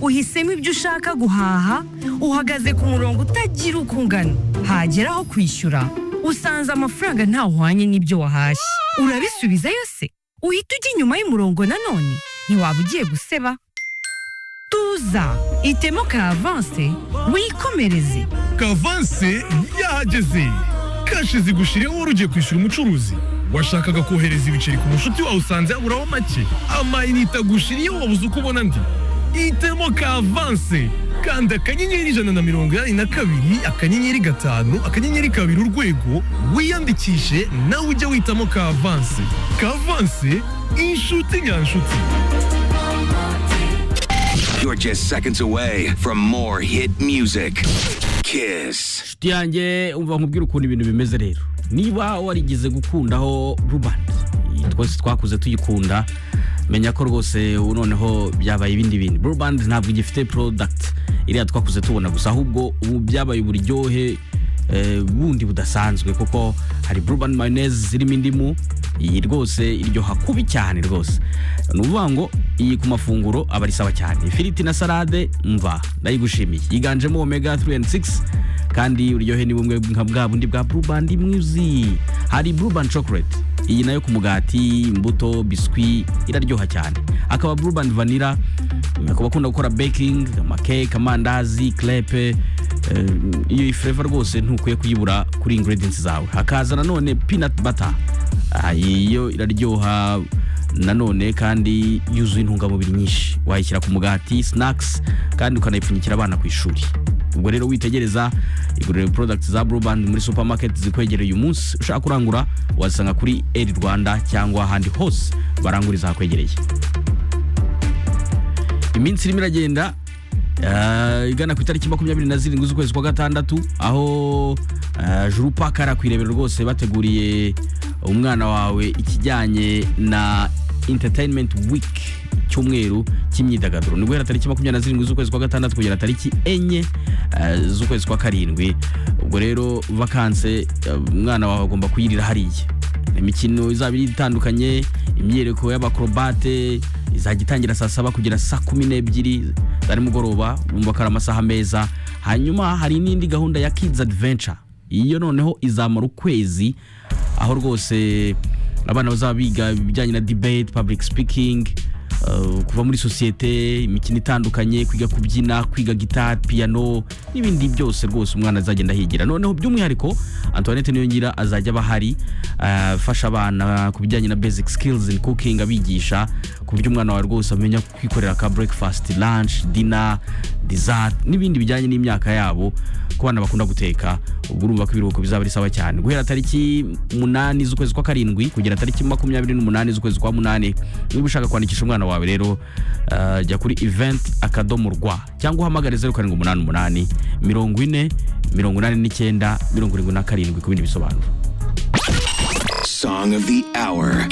uhisemo ibyo ushaka guhaha uhagaze ku murongo utagira uko ungana hagera aho kwishyura usanze amafaranga ntahwanye n'ibyo wahashye urabisubizayo se uhita ujya inyuma y'umurongo nanone ntiwaba ugiye guseba tuza itemo ka avanse wikomereze kavanse yahageze kashi zigushiriyeho wari ugiye kwishyura umucuruzi washakaga kohereza ibiceri ku mushuti wawe usanze yaburaho make amayinite agushiriyeho wabuze uko ubona andi hitamo kavanse kanda akanyenyeri ijana na mirongo inani na kabiri akanyenyeri gatanu akanyenyeri kabiri urwego wiyandikishe nawe ujye witamo kavanse kavanse inshuti nyanshuti You're just seconds away from more hit music. Kiss. inshuti yanjye umva nkubwira ukuntu ibintu bimeze rero niba warigeze gukundaho rubanda iyi twese twakuze tuyikunda menya ko rwose ubu noneho byabaye ibindi bintu burubandi ntabwo igifite porodagiti iriya twakuze tubona gusa ahubwo ubu byabaye uburyohe eh, bundi budasanzwe kuko hari burubandi mayoneze zirimo indimu iyi rwose iryoha kubi cyane rwose ni ukuvuga ngo iyi ku mafunguro aba ari sawa cyane ifiriti na salade mva ndayigushimiye yiganjemo omega 3 and 6 kandi uryohe ni bumwe nka bwa bundi bwa burubandi mwuzi hari burubandi chocolate iyi nayo ku mugati imbuto biswi iraryoha cyane akaba burubandi vanira ku bakunda gukora baking amakeke amandazi crepe eh, iyo fureva rwose ntukwiye kuyibura kuri ingredients zawe hakaza nanone peanut butter Ah, iyi yo iraryoha nanone kandi yuzuye intungamubiri nyinshi wayishyira ku mugati snacks kandi ukanayipfunyikira abana ku ishuri ubwo rero witegereza iguriro products za Blue Band muri supermarket zikwegereye uyu munsi ushaka kurangura wazisanga kuri Air Rwanda cyangwa ahandi hose baranguriza hakwegereye iminsi irimo iragenda eh, igana ku itariki makumyabiri na zirindwi z'ukwezi kwa gatandatu aho eh, juru paka ari akwirebera rwose bateguriye umwana wawe ikijyanye na entertainment week cyumweru cy'imyidagaduro ni guhera tariki makumyabiri na zirindwi z'ukwezi kwa gatandatu kugera tariki enye eh, z'ukwezi kwa karindwi ubwo rero vakanse eh, umwana wawe agomba kuyirira hariya imikino izaba iri itandukanye imyereko y'abakorobate izajya itangira saa saba kugera saa kumi n'ebyiri za nimugoroba bumva ko ari amasaha meza hanyuma hari n'indi gahunda ya kids adventure iyo noneho izamara ukwezi aho rwose abana bazaba biga ibijyanye na debate public speaking uh, kuva muri sosiyete imikino itandukanye kwiga kubyina kwiga gitari piyano n'ibindi byose rwose umwana azagenda ahigira noneho by'umwihariko antoinette niyongira azajya aba ahari uh, afasha abana ku bijyanye na basic skills in cooking abigisha ku buryo umwana wawe rwose amenya kwikorera ka breakfast lunch dinner dessert n'ibindi bijyanye n'imyaka yabo ku bana bakunda guteka ubwo urumva ko ibiruhuko bizaba ari sawa cyane guhera tariki munani z'ukwezi kwa karindwi kugera tariki makumyabiri n'umunani z'ukwezi kwa munani niba ushaka kwandikisha umwana wawe rero eh, jya kuri event akadomo rwa cyangwa uhamagare zeru karindwi umunani umunani mirongo ine mirongo inani n'icyenda mirongo irindwi na karindwi ku bindi bisobanuro Song of the hour.